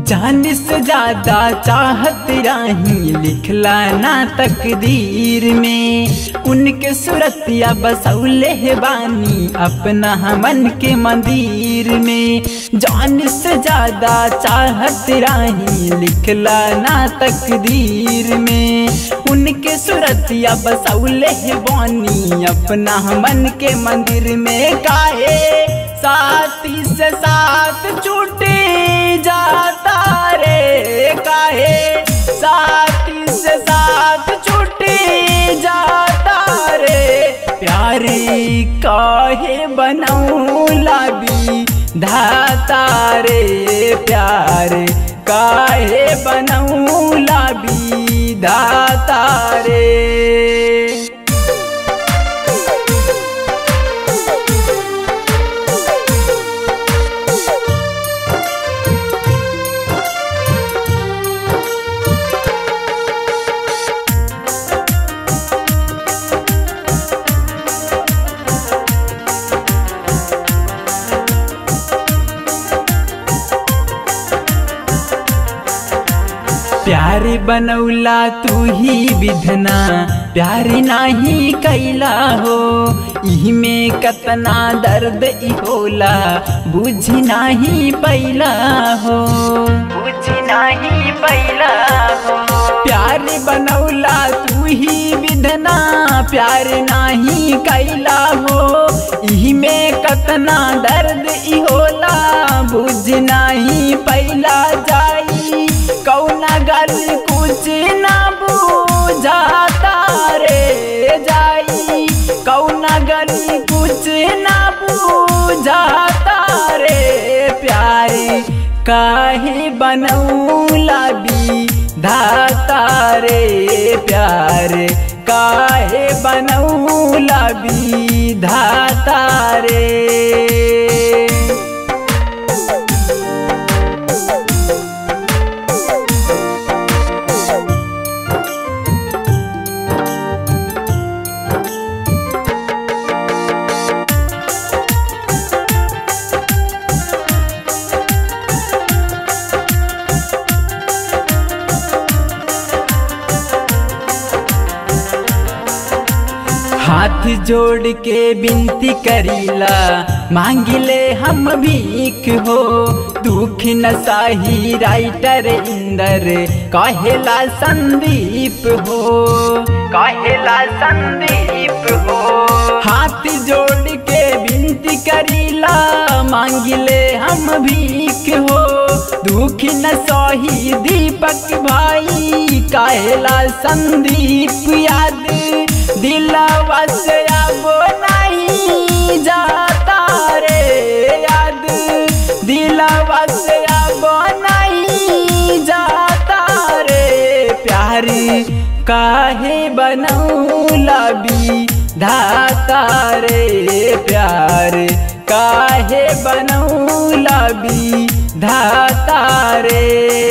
जान से ज्यादा चाहत राही लिखला ना तकदीर में उनके सूरतिया बसौले है बानी अपना मन के मंदिर में जान से ज्यादा चाहत राही लिखला ना तकदीर में उनके सूरतिया बसौले है बानी अपना मन के मंदिर में काहे साथी से साथ छूटे जाता रे काहे साथी से साथ छूटे जाता रे प्यारी काहे बनौला भी धाता रे प्यार काहे बनौला भी धाता रे प्यारी बनौला तू ही विधना प्यारी नाही कैला हो इही में कतना दर्द ई होला बुझी नाही पैला हो बुझी नाही पैला हो प्यारी बनौला तू ही विधना प्यार नाही कैला हो इही में कतना दर्द ई होला बुझ नाही पैला जाई कौना गल कुछ ना बुझाता रे जाई कौना गल कुछ ना बुझाता रे प्यारे काहे बनौला भी धाता रे प्यार काहे बनौला भी धाता रे हाथ जोड़ के बिनती करीला मांगिले हम भीख हो दुख न साही राइटर इंदर कहेला संदीप हो कहेला संदीप हो हाथ जोड़ के बिनती करीला मांगिले हम भीख हो दुख न सही दीपक भाई कहेला संदीप याद दिलवा से अब नहीं जाता रे याद दिलवा से अब नहीं जाता रे प्यारी काहे बनौला भी धाता रे प्यार काहे बनौला भी धाता रे